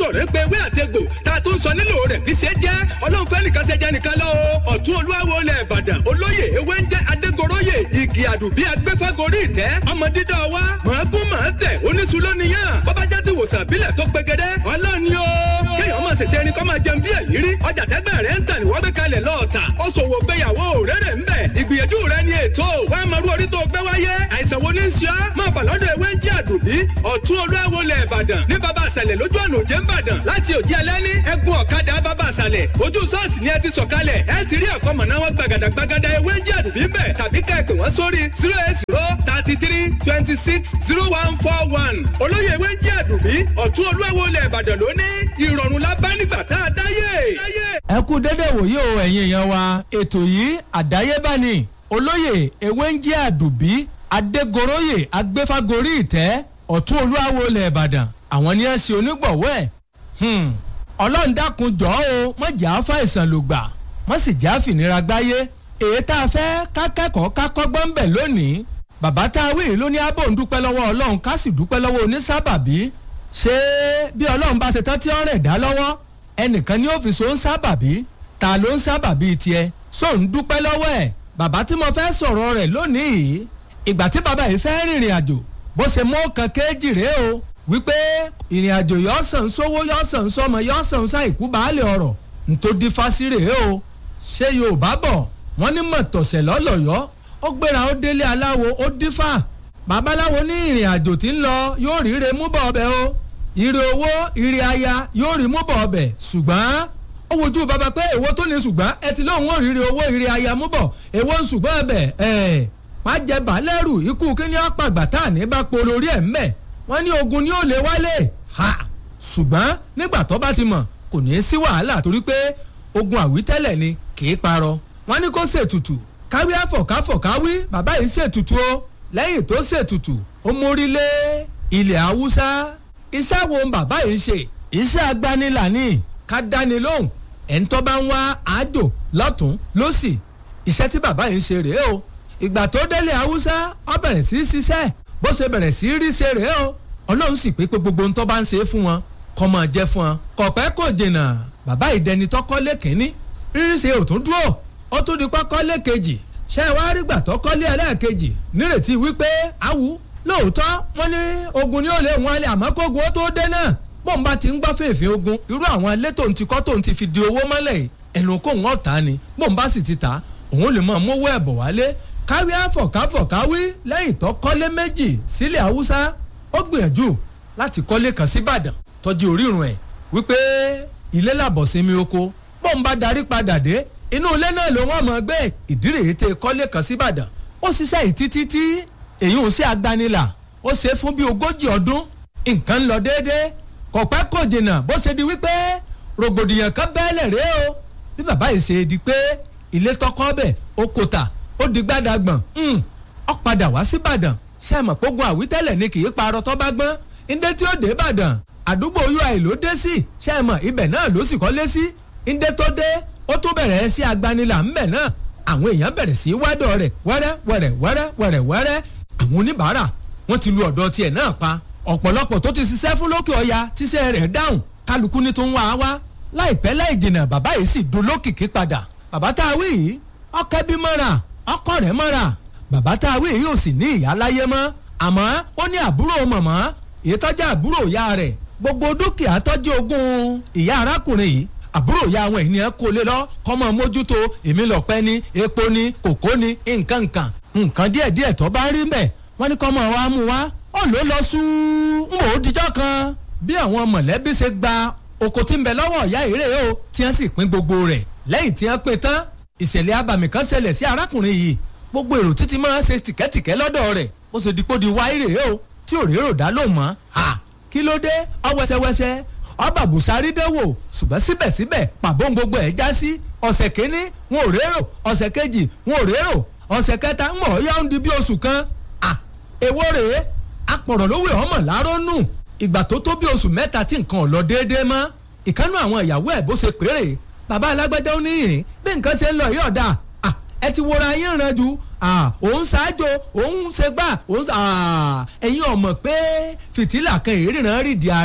sọ̀rọ̀ ń pe ewé àtegbò tá a tún sọ nílò rẹ̀ bí ṣe jẹ́ ọlọ́run fẹ́ nìkan ṣe jẹ́ nìkan lọ o ọ̀tún olúwawo lẹ̀ ìbàdàn olóyè ewé ń jẹ́ adégoróyè igi àdùbí agbẹ́fẹ́gorí ìtẹ́ ọmọ dídá wa mọ̀ọ́gún mọ̀ọ́ tẹ̀ oníṣu lóníyàn bọ́bá já ti wòsàn bílẹ̀ tó pegedé ọlọ́run ni ó kéèyàn máa ṣẹ̀ṣẹ̀ ẹni kọ́ máa jẹun bí èyí rí ọjà tẹ́gbẹ́ rẹ̀ ń tà ní wọ́n gbé kalẹ̀ lọ́ọ̀tà ó ṣòwò gbéyàwó rere ń bẹ̀ ìgbìyànjú rẹ̀ ni ètò wàá máa rú orí tó gbé wáyé àìsàn wo ní í ṣe ọ́ máa bà lọ́dọ̀ ewé ń jẹ́ àdùbí ọ̀tún olúwawo lẹ̀ ìbàdàn ní bàbá àṣàlẹ̀ lójú ọ̀nà òjé ńbàdàn láti òjì ẹlẹ́ni ẹ̀gún ọ̀kadà bàbá àṣàlẹ̀ ojú sọ́ọ̀sì ni ẹ ti sọ̀kalẹ̀ ẹ ti rí ẹ̀kọ́ mọ̀nà wọn gbàgàdà gbàgàdà ewé ń jẹ́ àdùbí ń bẹ̀ tàbí ká ẹ pè wọ́n sórí zero eight zero thirty three twenty six zero one four one olóyè ewé ń jẹ́ àdùbí ọ̀tún olúwawo lẹ̀ ìbàdàn lóní ìrọ̀rùn la bá nígbà tá a dáyé. ẹ kú dédé wòye o ẹ̀yin èèyàn wa ètò yìí àdáyébá ni olóyè ewé ń jẹ́ àdùbí adégoróyè agbéfágorí ìtẹ́ ọ̀tún olúwawo ilẹ̀ ìbàdàn àwọn ni ẹ ṣe onígbọ̀wọ́ ẹ̀ ọlọ́run dákun jọ́ o má jà á fàìsàn ló gbà má sì jà á fìnira gbáyé èyí tá a fẹ́ ká kẹ́kọ̀ọ́ ká kọ́gbọ́n ń bẹ̀ lónìí bàbá tá a wí ló ní abò ń dúpẹ́ lọ́wọ́ ọlọ́run ká sì dúpẹ́ lọ́wọ́ onísábàbí ṣé bí ọlọ́run bá ṣe tán tí ó rẹ̀ dá lọ́wọ́ ẹnìkan ní òfìsò ń sábàbí ta ló ń sábàbí tiẹ̀ só ń dúpẹ́ lọ́wọ́ ẹ̀ bàbá tí mo fẹ́ sọ̀rọ̀ rẹ̀ lónìí ìgbà tí bàbá yìí fẹ́ rìnrìn àjò bó ṣe mú kan kéjì rèé o wípé ìrìn àjò yọ sàn sówó yọ sàn sọmọ yọ sàn sáìkú baálé ọ̀rọ̀ ntòdí fásirè o ṣé yorùbá bọ̀ wọ́n ní mọ̀tọ̀sẹ̀ lọ́lọ́yọ́ ó gbéra ó délé aláwo ó dífà babaláwo ní ìrìn àjò tí ń lọ yóò ríre mú bọ̀ ọbẹ̀ o ire owó ire aya yóò rí mú bọ̀ ọbẹ̀ ṣùgbọ́n ó wojú bàbá pé èwo tó ní ṣùgbọ́n ẹ ti lóun ó ríre owó ire aya mú bọ̀ èwo ń ṣùgbọ́n ọbẹ̀ ẹ̀ pàjẹ́ bàálẹ́rù ikú kíní ọ̀pàgbà tá à ní bá polo orí ẹ̀ ń bẹ̀ wọ́n ní ogun ni ó lè wálé ha ṣùgbọ́n nígbà tó bá ti mọ̀ kò ní í sí wàhálà torí pé ogun àwítẹ́lẹ̀ ni kì í parọ́ wọ́n ní kó ṣètùtù káwí àfọ̀káfọ̀káwí bàbá yìí ṣètùtù o lẹ́yìn tó ṣètùtù ó mórí lé ilẹ̀ haúsá iṣẹ́ wo bàbá yìí ṣe iṣẹ́ agbanilà ni ká dáni lóhùn ẹ̀ńtọ́ bá ń wá àjò lọ́tún lọ́sì iṣẹ́ tí bàbá yìí ṣe rèé o ìgbà tó délé haúsá ó bẹ̀rẹ̀ sí í ṣiṣẹ́ bó ṣe bẹ̀rẹ̀ sí í rí ṣe rèé o ọlọ́run sì pé pé gbogbo ohun tó bá ń ṣe fún wọn kọ́ máa jẹ́ fún wọn kọ̀pẹ́ kò jìnnà bàbá ìdẹni tọ́kọ́lé kínní rírí ṣe ò tún dúró ó tún di kọ́kọ́lé kejì ṣé ẹ wá rí gbà tọ́kọ́lé ẹlẹ́ẹ̀kejì nírètí wípé awu lóòótọ́ wọ́n ní ogun ni ó lè wọn alẹ́ àmọ́ kógun ó tó dé náà bóun bá ti ń gbọ́ fèèfé ogun irú àwọn ilé tóun ti kọ́ tóun ti fi di owó mọ́lẹ̀ yìí ẹnu kóun ọ̀tá ni bóun bá sì ti ta òun lè mọ̀ mówó ẹ̀bọ̀ wálé káwí àfọ̀káfọ̀káwí lẹ́yìn tó kọ́lé méjì sílẹ̀ haúsá ó gbìyànjú láti kọ́lé kan síbàdàn tọ́jú orírun ẹ̀ wípé ilé làbọ̀ sinmi oko bóun bá darí padà dé inú ilé náà ló wọ́n mọ̀ gbé ìdírè tẹ kọ́lé kan síbàdàn ó ṣiṣẹ́ yìí títí tí èyí ò ṣe agbanilà ó ṣe fún bí ogójì ọdún nǹkan ń lọ déédéé kò pẹ́ kò jìnnà bó ṣe di wípé rògbòdìyàn kan bẹ́ẹ̀lẹ̀ rèé o bí bàbá yìí ṣe di pé ilé tọkọ bẹ̀ ó kòtà ó di gbàdàgbọ̀n ó padà wá síbàdàn ṣe mọ̀ pógun àwítẹ́lẹ̀ ni kì í parọ́ tó bá gbọ́n ndé tí ó dé ìbàdàn àdúgbò ui ló dé sí ṣe mọ̀ ibẹ̀ náà ló sì kọ́lé sí ndé tó dé ó tún bẹ̀rẹ̀ sí agbanilà ńbẹ̀ náà àwọn èèyàn bẹ̀rẹ̀ sí wádọ̀ rẹ̀ wẹ́rẹ́ wẹ́rẹ́ wẹ́rẹ́ wẹ́rẹ́ wẹ́rẹ́ àwọn oníbàárà wọ́n ti lu ọ̀dọ̀ tiẹ̀ náà pa ọ̀pọ̀lọpọ̀ tó ti ṣiṣẹ́ fún lókè ọya tíṣẹ́ rẹ̀ dáhùn kálukú ní tó ń wá a wá láìpẹ́ láì jìnnà bàbá yìí sì dolókìkí padà bàbá tá a wí yìí ọkẹ́ bí mọ́ra ọkọ rẹ̀ mọ́ra bàbá tá a wí yìí ò sì ní ìyá láyé mọ́ àmọ́ ó ní àbúrò mọ̀mọ́ èyí tọ́jú àbúrò ìyá rẹ̀ gbogbo dúkìá tọ́jú ogún ìyá arákùnrin yìí àbúrò ìyá àwọn ènìyàn kò lè lọ kọ́mọ mójútó èmi lọ́pẹ́ ní epo ní kòkó ní nǹkan nǹkan nǹkan díẹ̀díẹ̀ tó bá rí mbẹ̀ wọ́n ní kọ́mọ wa mú wa ó ló lọ sú ń wò ó dijọ́ kan bí àwọn mọ̀lẹ́bí ṣe gba oko tí ń bẹ lọ́wọ́ ìyá ìrè o tí wọ́n sì pín gbogbo rẹ̀ lẹ́yìn tí wọ́n pín tán ìṣẹ̀lẹ̀ abàmì kan ṣẹlẹ̀ sí arákùnrin yìí gbogbo èrò títí máa ń ṣe tìkẹ́tìkẹ́ lọ́dọ̀ rẹ̀ ó ṣe dípò di wáírè o tí òrérò dá ló mọ́ ha kí ló dé ọwẹ́sẹwẹsẹ ọba bùsárí dẹ́wò ṣùgbọ́n síbẹ̀síbẹ̀ pàbó gbogbo ẹ̀ já sí ọ̀sẹ̀ kínní wọn ò rérò ọ̀sẹ̀ kejì wọn ò rérò ọ̀sẹ̀ kẹta ń mọ̀ ọ́ yá ń di bí oṣù kan à èwo rèé apọ̀rọ̀ lówó ọmọ làárọ̀ nù ìgbà tó tó bí oṣù mẹ́ta tí nǹkan ò lọ déédéé mọ́ ìkánú àwọn ìyàwó ẹ̀ bó ṣe péré bàbá alágbájá ó níyìn bí nǹkan ṣe ń lọ yí ọ̀dà ẹ ti wọra yín ràn jù òun ṣáájú òun ṣe gbà òun ẹ̀yin ọ̀mọ̀ pé fìtílà kan ìríran rìdí ààrẹ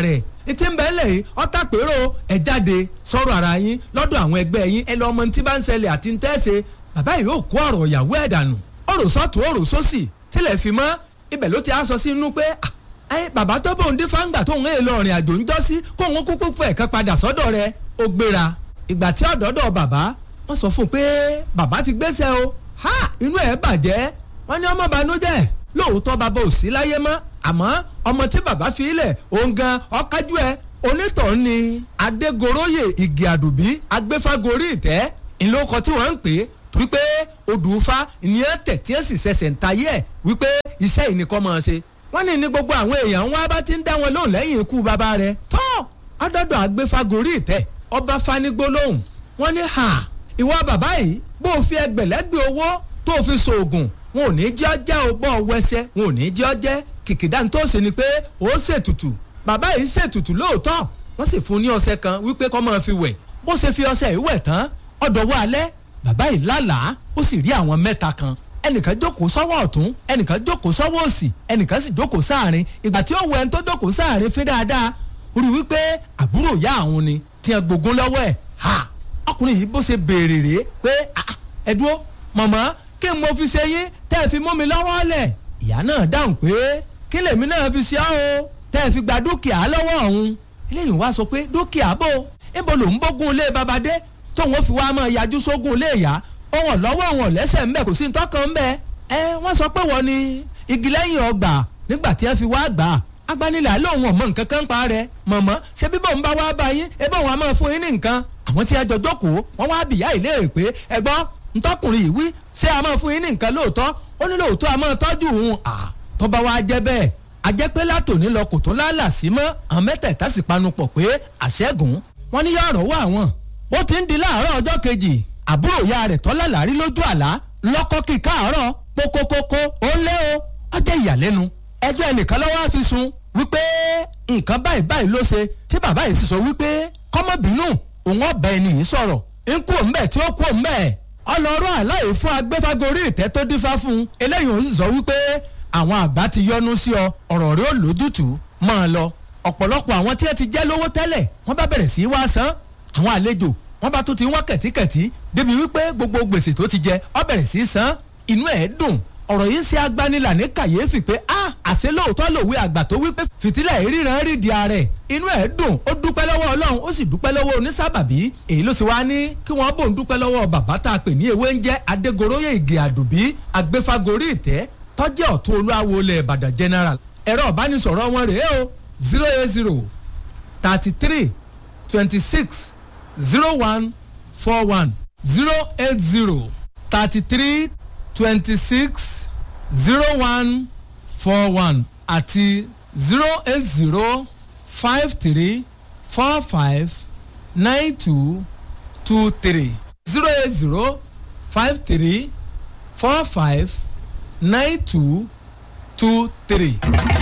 tí ń bẹ́ẹ̀ lẹ̀ yìí ọ̀tá pérò ẹ̀ jáde sọ̀rọ̀ ara yín lọ́dọ̀ àwọn ẹgbẹ́ yín ẹ lọ ọmọ tí bá ń ṣẹlẹ̀ àti ń tẹ́sẹ̀ bàbá yìí yóò kó ọ̀rọ̀ ìyàwó ẹ̀ dànù ọ̀rọ̀ sọ́tún ọ̀rọ̀ sósì tilẹ̀ fi mọ́ ibẹ̀ ló ti á sọ sí inú pé ẹ bàbá tó bóun dé fáńgbà tóun èè lọ rìn àjò ń jọ́ sí kóun kúkú fẹ̀ kan padà sọ́dọ̀ rẹ̀ ó gbéra ìgbà tí ọ̀dọ́dọ̀ bàbá wọ́n sọ fún un pé bàbá ti gbéṣẹ́ o ha inú ẹ̀ bàjẹ́ wọ́n ní ọmọ banújẹ́ lóòótọ́ bàbá ò sí láyé mọ́ àmọ́ ọmọ tí bàbá fi ilẹ̀ òun gan ọ̀kájú ẹ̀ onítọ̀ọ́ ni adégoróyè igi àdùbí agbéfágorí ìtẹ́ ìlókọ tí wọ́n ń pè é wípé odùfá ìyẹn tẹ̀ tí ẹ̀ sì ṣẹ̀ṣẹ̀ ń tayé ẹ̀ wípé iṣẹ́ ìnìkan máa ṣe wọ́n ní ní gbogbo àwọn èèyàn wọn bá ti ń dá wọn lóhùn lẹ́yìn ikú bàbá rẹ̀ tọ́ ọdọọdọ agbéfágorí ìtẹ́ ọba fanigbólóhùn wọ́n ní ha ìwọ bàbá yìí bó o fi ẹgbẹ̀lẹ́gbẹ̀ owó tó o fi ṣoògùn wọn ò ní jẹ́ ọjẹ́ o bọ́ ọ wẹsẹ̀ wọn ò ní jẹ́ ọjẹ́ kìkìdá tó ṣe ni pé ó ṣètùtù bàbá yìí ṣètùtù lóòótọ́ wọ́n sì fún ní ọṣẹ kan wípé kó máa fi wẹ̀ bó ṣe fi ọṣẹ yìí wẹ̀ tán ọ̀dọ̀wọ́ alẹ́ bàbá yìí lálàá ó sì rí àwọn mẹ́ta kan ẹnìkan jókòó sọ́wọ́ ọ̀tún ẹnìkan jókòó sọ́wọ́ òsì ẹnìkan sì jókòó sáàrin ìgbà tí ó wọ ẹni tó jókòó sáàrin fi dáadáa rí wípé àbúrò ìyá àwọn ni tí ẹ gbógun lọ́wọ́ ẹ̀ ha ọkùnrin yìí bó ṣe béèrè rèé pé ẹ dúró mọ̀mọ́ kí n mo fi ṣe yín tẹ́ ẹ fi mú mi lọ́wọ́ lẹ̀ ìyá náà dáhùn pé kí lèmi náà fi ṣe ọ́ o tẹ́ ẹ fi gba dúkìá lọ́wọ́ ọ̀hún eléyìí wá sọ pé dúkìá bò ibo lòún bógun ilé babadé tóun ó fi wá máa yájú sógun ilé ìyá òun lọ́wọ́ òun lẹ́sẹ̀ ńbẹ kò sí ní tọ́kàn ńbẹ ẹ wọ́n sọ pé wọ́n ní igi lẹ́yìn ọgbà nígbà tí ẹ fi wá gbà agbanilẹ̀ lóun ọ̀mọ nǹkan kan pa rẹ̀ mọ̀mọ́ ṣé bíbọ̀ ń bá wá bá yín ẹ bá wọn a máa fún yín ní nǹkan àwọn tí a jọ jókòó wọ́n wá bìyà ìléèrè pé ẹ gbọ́ ntọ́kùnrin yìí wí ṣé a máa fún yín ní nǹkan lóòótọ́ ó ní lóòótọ́ a máa tọ́jú òun à tó bá wá jẹ́ bẹ́ẹ̀ a jẹ́ pé látòní lọ kò tó lálà sí mọ́ àwọn mẹ́tẹ̀ẹ̀ta sì panupọ̀ pé àṣẹ́gun wọ́n ní yọ̀rọ̀ wà wọ́n ó ti ń di láàárọ̀ ọjọ́ kejì àbúrò ìyá rẹ̀ tọ́lá làárí lójú àlá lọ́kọ́ kí káàárọ̀ kókókókó ó lé o ó jẹ́ ìyàlẹ́nu ẹjọ́ ẹnìkan lọ́wọ́ á fi sun wípé nǹkan báyìí báyìí ló ṣe tí bàbá yìí sì sọ wípé kọ́mọ́bínú òun ọ̀bẹ ẹni yìí sọ̀rọ̀ ń kú òǹbẹ̀ tí ó kú òǹbẹ̀ ọlọ́rọ̀ àláyé fún agbéfágorí ìtẹ́ tó dífá fún un eléyìí òun sì sọ wípé àwọn àgbà ti yọnu sí ọ ọ̀rọ̀ rẹ ó lójútùú máa lọ ọ̀pọ̀lọpọ̀ àwọn tí ẹ ti jẹ́ lówó tẹ́lẹ̀ wọ́n bá bẹ̀rẹ̀ sí í wá san àwọn àlejò wọ́n bá tún ti wọ́n kẹ̀tíkẹ̀tí débi wípé gbogbo gbèsè tó ti jẹ ọ bẹ̀rẹ̀ sí í san inú ẹ̀ dùn ọ̀rọ̀ yìí ṣe agbanilà ní kàyéfì pé a àṣẹ lóòótọ́ lòwe àgbà tó wípé fìtílà ìríran rí di ààrẹ inú ẹ̀ dùn ó dúpẹ́ lọ́wọ́ ọlọ́run ó sì dúpẹ́ lọ́wọ́ onísábàbí èyí ló sì wá ní kí wọ́n bò ń dúpẹ́ lọ́wọ́ bàbá tá a pè ní ewé ń jẹ́ adégoróyè ìgè àdùbí agbéfagórí ìtẹ́ tọ́jẹ́ ọ̀tún olúwawo ilẹ̀ ìbàdàn general ẹ̀rọ ìbánisọ̀rọ̀ wọn rèé o zero eight zero thirty three twenty six zero one four one zero eight zero thirty three twenty six zero one four one àti zero eight zero five three four five nine two two three zero eight zero five three four five nine two two three.